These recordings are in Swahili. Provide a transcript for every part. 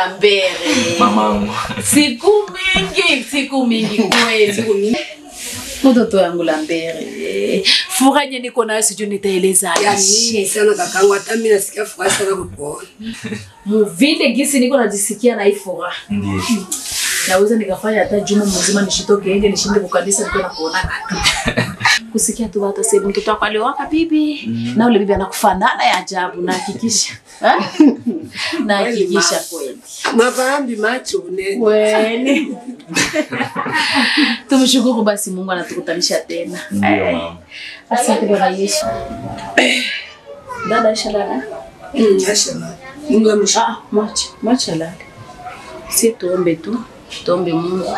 Lambere. Mamangu. Siku mingi, siku mingi kweli. Mtoto yangu Lambere. Furaha yenye niko nayo sijui nitaeleza Ya aje. nini sana kakangu, hata mimi nasikia furaha sana kukuona. Muvile gisi niko najisikia na hii furaha. Ndiyo. Naweza nikafanya hata juma mzima nishitoke nje nishinde kukanisa niko na kuona tu. Kusikia tu watu sema mtoto wako aliowaka bibi na ule bibi anakufanana ya ajabu na hakikisha. Ha? Na hakikisha kweli. Mavambi macho ne. Kweli. Tumshukuru basi Mungu anatukutanisha tena. Ndiyo mama. Asante Bwana Yesu. Dada Aisha dada. Mm, mashallah. Mungu amshukuru. Ah, mwacha, mwacha lala. Si tuombe tu, tuombe Mungu.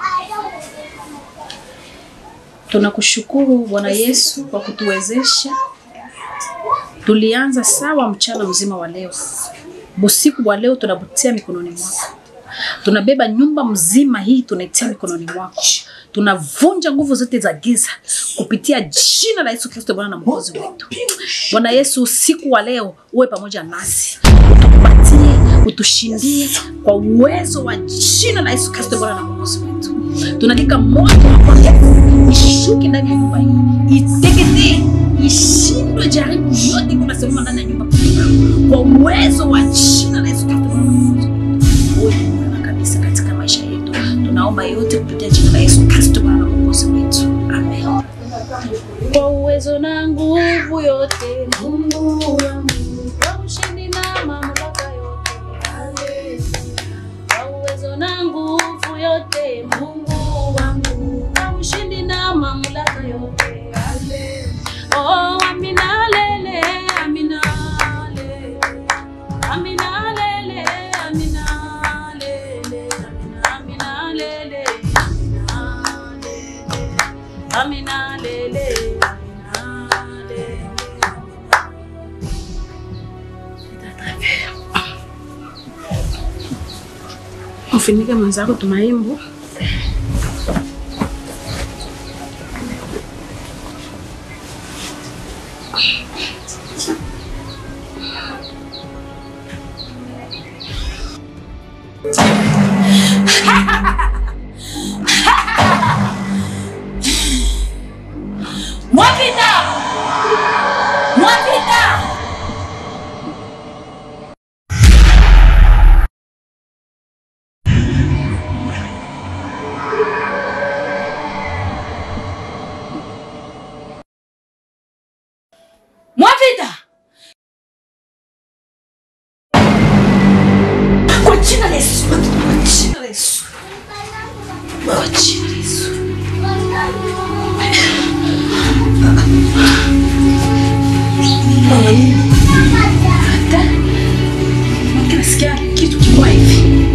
Tunakushukuru Bwana Yesu kwa kutuwezesha. Tulianza sawa mchana mzima wa leo. Busiku wa leo tunabutia mikononi mwako. Tunabeba nyumba mzima hii tunaitia mikononi mwako. Tunavunja nguvu zote za giza kupitia jina la Yesu Kristo Bwana na Mwokozi wetu. Bwana Yesu, usiku wa leo uwe pamoja nasi, utupatie, utushindie kwa uwezo wa jina la Yesu Kristo Bwana na Mwokozi wetu. Tunalika moto wako ishuke ndani ya nyumba hii, iteketee, ishindwe jaribu yote kunasimama ndani ya nyumba hii. kwa uwezo wa jina la Yesu Kristo Bwana na Mwokozi wetu. Uwe ni mwema kabisa katika maisha yetu. Tunaomba yote kupitia jina la Yesu Kristo Bwana na Mwokozi wetu. Amen. Kwa uwezo na nguvu yote Mungu wangu, kwa ushindi na mamlaka yote. Kwa uwezo na nguvu yote Mungu wangu, kwa ushindi na mamlaka yote. Oh, amina lele, amina lele. Amina lele, amina lele, amina, amina lele, amina lele. Amina lele, amina lele. Ufinike mwenzako tumaimbu. Mwapita! Mwapita! Mwapita! Kwa jina la Yesu, kwa jina la Yesu. Kwa jina la Yesu. Hata nasikia kitu kibwa hivi.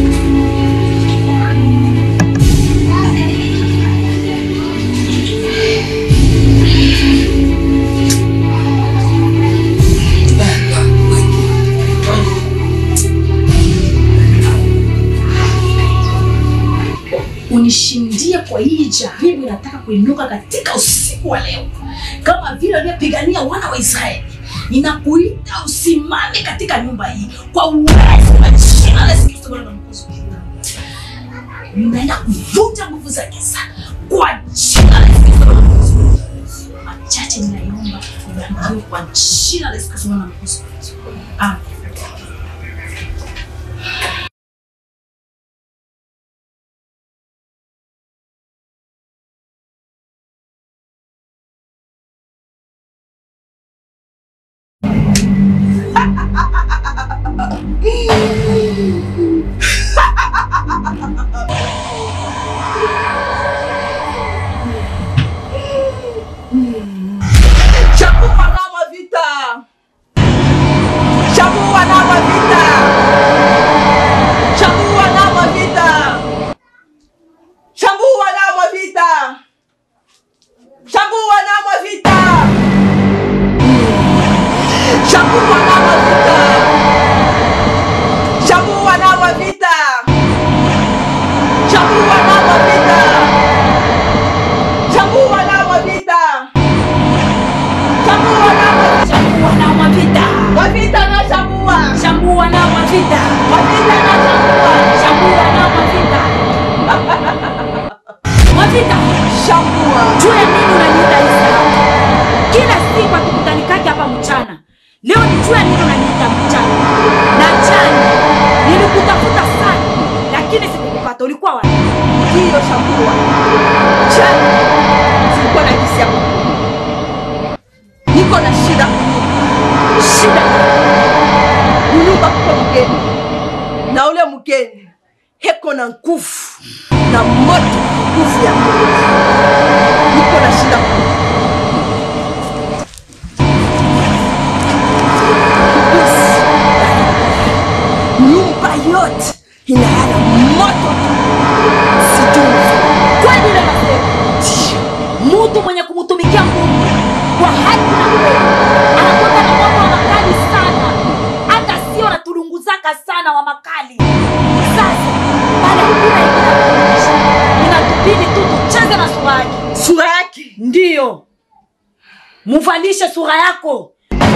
unishindie kwa hii jaribu inataka kuinuka katika usiku wa leo, kama vile waliopigania wana wa Israeli. Ninakuita usimame katika nyumba hii kwa uwezo wa jina la Yesu Kristo Bwana na Mwokozi wetu. Ninaenda kuvunja nguvu za giza kwa jina la Yesu Kristo Bwana na Mwokozi wetu. Machache ninaomba ubarikiwe kwa jina la Yesu Kristo Bwana na Mwokozi wetu. Amen. Chagua namba vita. Chagua namba vita. Chagua namba vita. Chagua namba vita. Chagua namba vita. Chagua namba vita. Mwavita, Shambua. juu ya nini unaniita Isa? Kila siku hatukutanikake hapa mchana. Leo ni juu ya nini unaniita mchana? Na jana nilikutafuta sana, lakini sikukupata. Ulikuwa wapi? Ndiyo Shambua. Jana sikuwa na gisi ya kukula. Niko na shida shida kunyumba kuko mgeni na ule mgeni heko na nguvu na moto nguvu ya Mungu. Niko na shida kubwa. nyumba yote inayala moto sijui Kweli ile nasema, mtu mwenye kumtumikia Mungu kwa haki na kweli anakuwa na moto wa makali sana, hata sio natulunguzaka sana wa makali. Sasa pale hakuna ingine ya kuonyesha, inatubidi tu tucheze na sura yake. sura yake Ndiyo, muvalishe sura yako.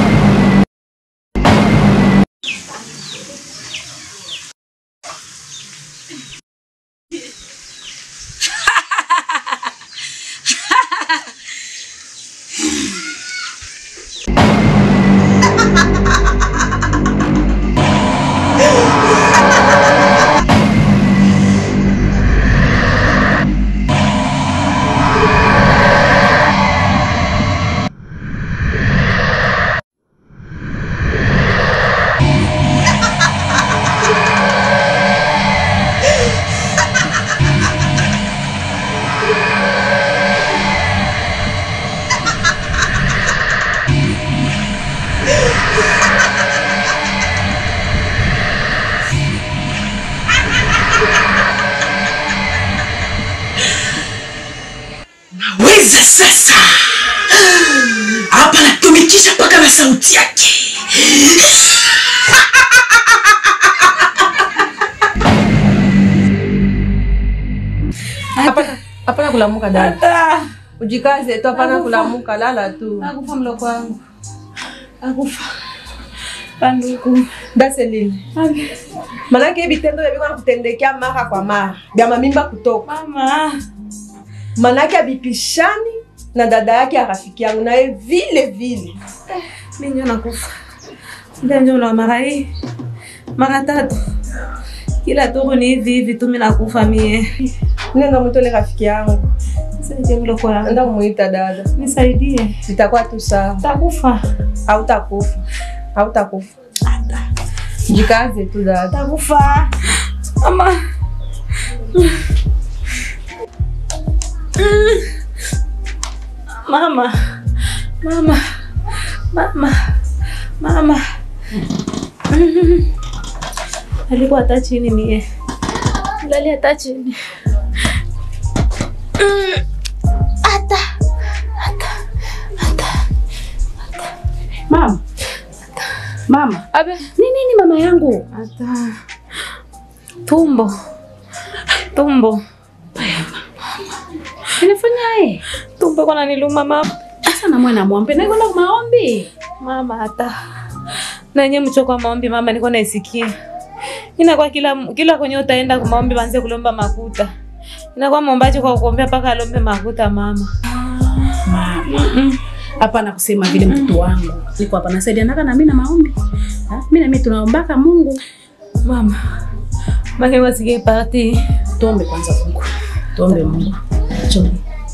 Weza sasa hapa natumikisha mpaka na sauti yake. Hapana, hapana kulamuka dada. Ujikaze tu, hapana kulamuka, lala tu. Akufa mloko wangu. Akufa. Panduku. Daseline. Manake hivi vitendo vya biko nakutendekea mara kwa mara vya mamimba kutoka, Mama. manake abipishani na dada yake ya rafiki yangu naye vile vile. Mimi ndio nakufa. Ndio ndio na mara hii. Mara tatu. Kila turu ni hivi hivi tu mimi nakufa mie. Nenda mwitole rafiki yangu, Nisaidie mloko wangu. enda kumuita dada, Nisaidie. itakuwa tu sawa. Takufa. Hautakufa, hautakufa. Jikaze tu dada. Takufa. Mama. Mama. Mama. Mama. Mama. Alikuwa hata chini mie. Lali hata chini. Hata. Hata. Hata. Mama, mama, Abe. ni nini mama yangu? Hata. Tumbo. Tumbo. Inafanyaje? Tumbo kwa niluma mama. Sasa na mwana mwambe na kwenda maombi. Mama hata. Na yenye mchoko wa maombi mama niko naisikia. Inakuwa kila kila kwenye utaenda kwa maombi banze kulomba makuta. Inakuwa mwombaji kwa kuombea mpaka alombe makuta mama. Mama. Hapana kusema vile mtoto wangu. Niko hapa nasaidianaka na mimi na maombi. Ha? Mimi na mimi tunaombaka Mungu. Mama. Make wasike party. Tuombe kwanza Mungu. Tuombe Mungu. Tuombe.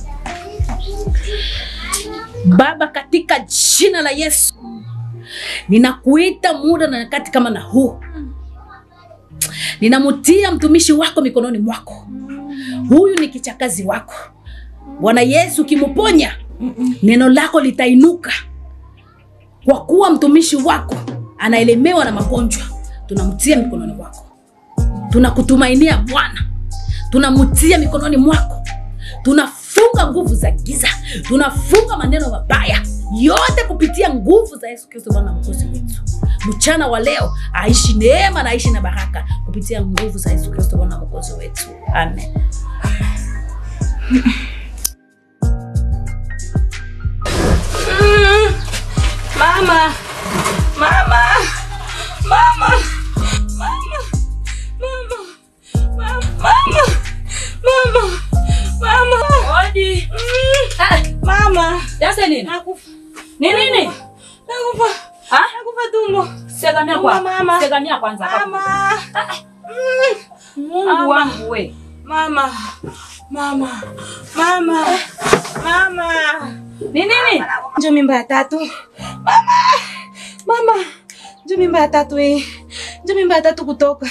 Baba, katika jina la Yesu ninakuita muda na nyakati kama na huu, ninamutia mtumishi wako mikononi mwako. Huyu ni kichakazi wako Bwana Yesu, ukimuponya neno lako litainuka, kwa kuwa mtumishi wako anaelemewa na magonjwa. Tunamtia mikononi mwako, tunakutumainia Bwana, tunamtia mikononi mwako tunafunga nguvu za giza, tunafunga maneno mabaya yote kupitia nguvu za Yesu Kristo Bwana mkozi wetu. Mchana wa leo aishi neema na aishi na baraka kupitia nguvu za Yesu Kristo Bwana mkozi wetu. Amen. Mama. Mama. Mama. Mama. Mama. Mama. Daselina. Nakufa. Ni nini? Nakufa. Ah? Nakufa tumbo. Segamia kwa. Mama. Segamia kwanza hapa. Mama. Mungu Mama. wangu we. Mama. Mama. Mama. Mama. Ni nini? Njo mimba ya tatu. Mama. Mama. Njo mimba ya tatu hii. Njo mimba ya tatu kutoka.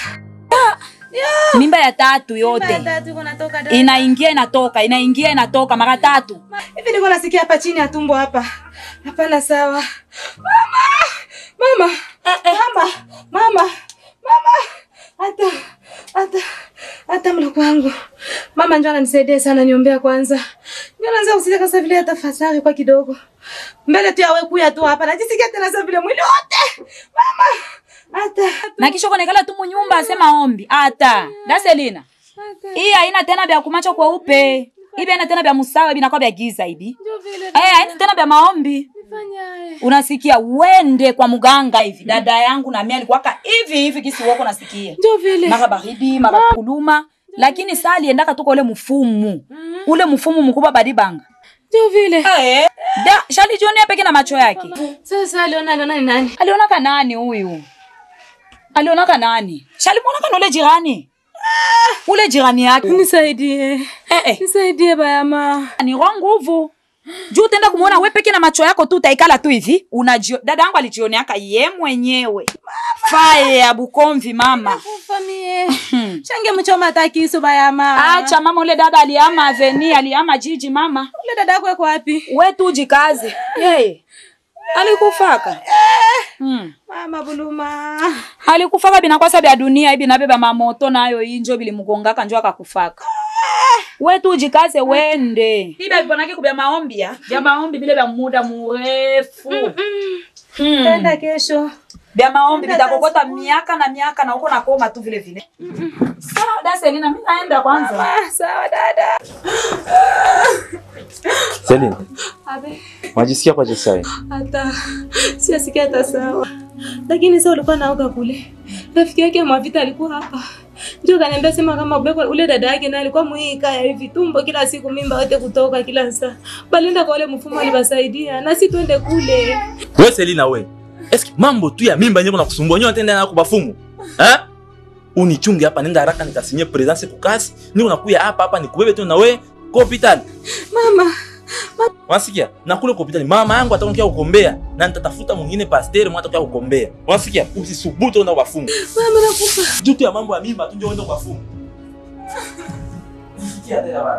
Mimba ya tatu Mimba ya yote. tatu iko natoka dada. Inaingia inatoka, inaingia inatoka mara tatu. Hivi niko nasikia hapa chini ya tumbo hapa. Hapana sawa. Mama. Mama. Mama. Mama. Mama. Hata hata hata mloko wangu. Mama njoo anisaidie sana niombea kwanza. Njoo naanza kusikia kasa vile hata fasari kwa kidogo. Mbele tu yawe kuya tu hapa. Najisikia tena sasa vile mwili wote. Mama. Hata Na kisha konekala tu munyumba asema ombi. Ata. Daselina. Hii haina tena vya kumacho kweupe. Hivi haina tena vya musawa, hivi inakuwa vya giza hivi. ndio vile Eh, haina tena vya maombi. nifanya. Unasikia wende kwa mganga hivi. Dada yangu na mimi alikuwa hivi hivi kisi wako nasikia. Ndio vile. Mara baridi, mara kuluma. Lakini saa aliendaka tuko ule mfumu. Ule mfumu mkubwa badibanga. Ndio vile. Eh, da, shali jionea peke na macho yake. Sasa aliona aliona ni nani? Alionaka nani huyu? Alionaka nani? Shalimwonaka na ule jirani. Ule jirani yake. Nisaidie. Eh, eh. Nisaidie bayama. Ni roho nguvu. Juu utaenda kumuona wewe peke na macho yako tu utaikala tu hivi. Unajio dada yangu alijioneaka ye mwenyewe. Faye ya Bukomvi mama. Kufa mie. Change mchoma takisu bayama. Acha mama ule dada aliama aveni, aliama jiji mama. Ule dada yako yuko wapi? We tu jikaze. Yeye. Alikufaka. Hmm. Mama Buluma. alikufaka binakwasa bya dunia ibi nabeba mamoto nayo injo bilimugongaka njo akakufaka wetu ujikaze wende iba biponake kubya maombi ya bya maombi bile bya muda murefu Hmm. Tenda kesho. bya maombi bitakokota miaka na miaka na uko nakoma tu vile vile sawa daselina mi naenda kwanza Ah, sawa dada. Celine, Abe, unajisikia kwa Jesai? hata siasikia hata sawa. Lakini sasa ulikuwa naoga kule. Rafiki yake Mwavita alikuwa hapa. Ndio kaniambia sema kama ubeko ule dada yake naye alikuwa muhika ya hivi tumbo kila siku mimba yote kutoka kila saa. Balienda kwa ule mfumo alibasaidia na si twende kule. We Selina we. Eski mambo tu ya mimba nyeko na kusumbua nyo tenda na kubafumu. Eh? Unichunge hapa nenda haraka nikasinye presence kukasi. Ni unakuya hapa hapa nikubebe tu na we kwa hospitali. Mama, Unasikia? Na kule kwa hospitali mama yangu atakuja kukombea na nitatafuta mwingine pasteur mwa atakuja kukombea. Unasikia? Usisubutu enda kubafumu. mama nakufa. Juu tu ya mambo ya mimba tu ndio enda kubafumu. Sikia tena bana.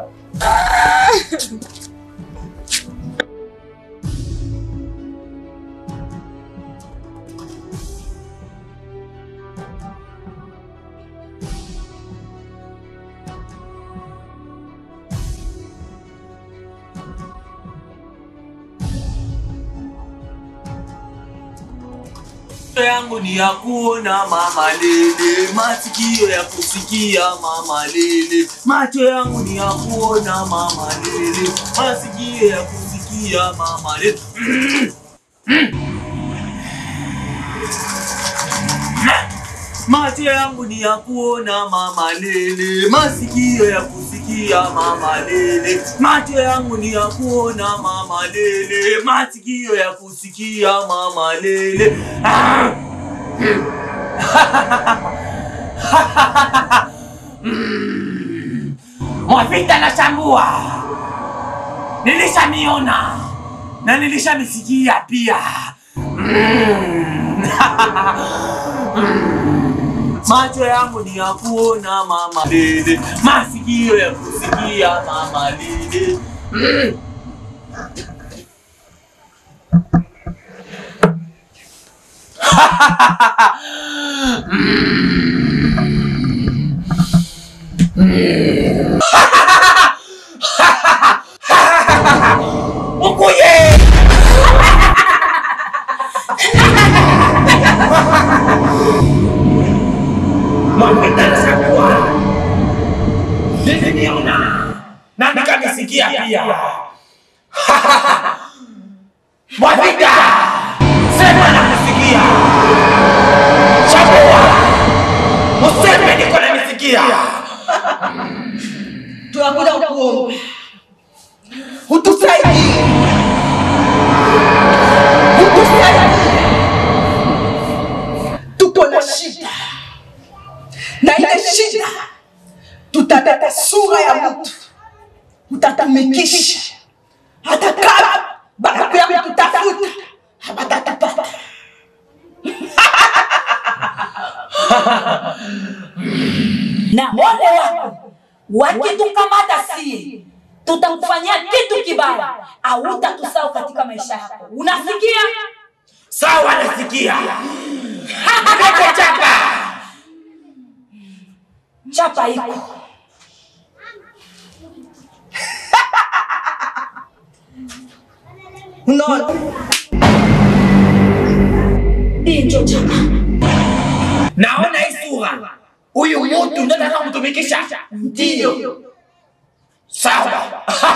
Macho yangu ni ya kuona mama lele, masikio ya kusikia mama lele. Macho yangu ni ya kuona mama lele, masikio ya kusikia mama lele. Macho yangu ni ya kuona mama lele, masikio ya kusikia mama lele. Macho yangu ni ya kuona mama lele, masikio ya kusikia mama lele. Ah! Mm. Mwavita na chambua, nilishamiona na nilishamisikia pia. Mm. Macho yangu ni ya kuona mama lele, masikio ya kusikia mama lele. Mm. Ukuye! Niliniona na nikanisikia pia. Mwavita, sema nakusikia. Chagua, useme niko nanisikia. tunakuja kuomba utusaidie shida, na ile shida tutaleta sura ya mtu, utatumikisha hata kama banakuya kututafuta habatatapata. na ole wako wakitukamata sie tutakufanyia kitu kibaya hautatusahau katika maisha yako unasikia Sawa, nasikia. Lete chapa. chapa iko Unaona? hii ndio chapa Naona hii sura. Huyu mtu ndio nataka kutumikisha. Ndio. Sawa.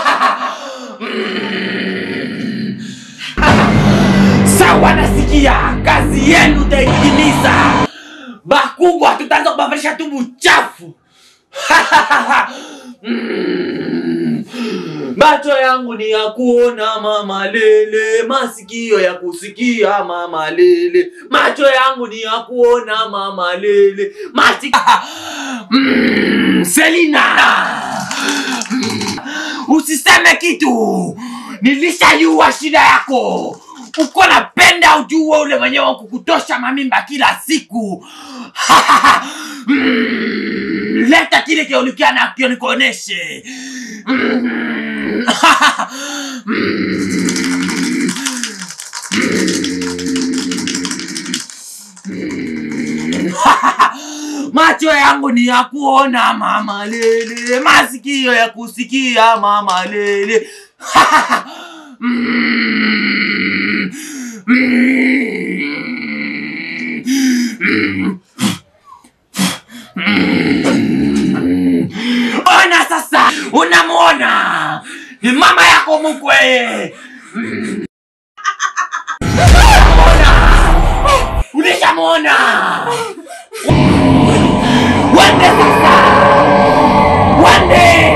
Sawa, nasikia. Kazi yenu taitimiza. Bakubwa tutaanza kubadilisha tu uchafu. Mm. Macho yangu ni ya kuona mama lele, masikio ya kusikia mama lele, macho yangu ni ya kuona mama lele, masikio mm, Selina Mm. usiseme kitu, nilishajua shida yako uko napenda ujue ule mwenyewe wa kukutosha mamimba kila siku Mm, leta kile kiolikia nakio nikuoneshe Mm. macho yangu ni ya kuona mama lele, masikio ya kusikia mama lele Mm. Mm. Ona sasa, unamwona ni mama yako mkwe. Unamwona, ulishamwona. Wende sasa, wende.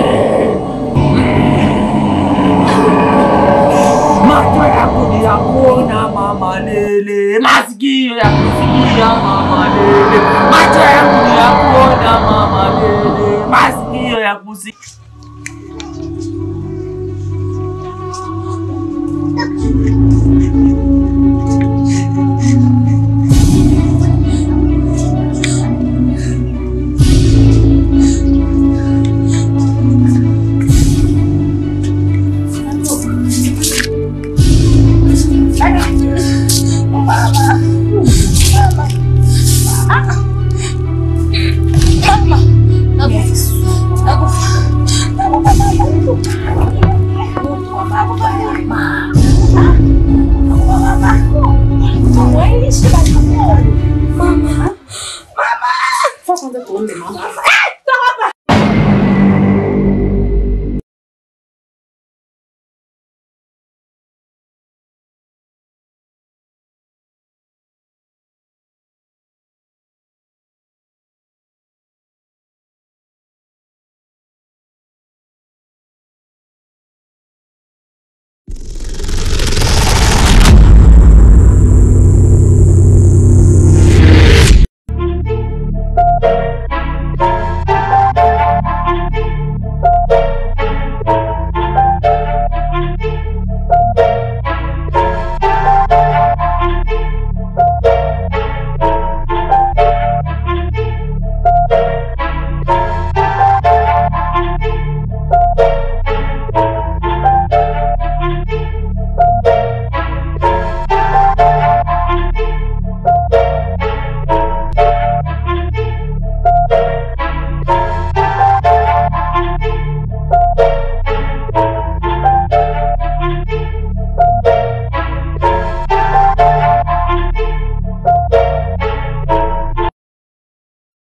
Macho yako ni ya kuona mama lele, masikio ya kusikia mama lele, macho yangu ni ya kuona mama lele, masikio ya kusikia Thank you.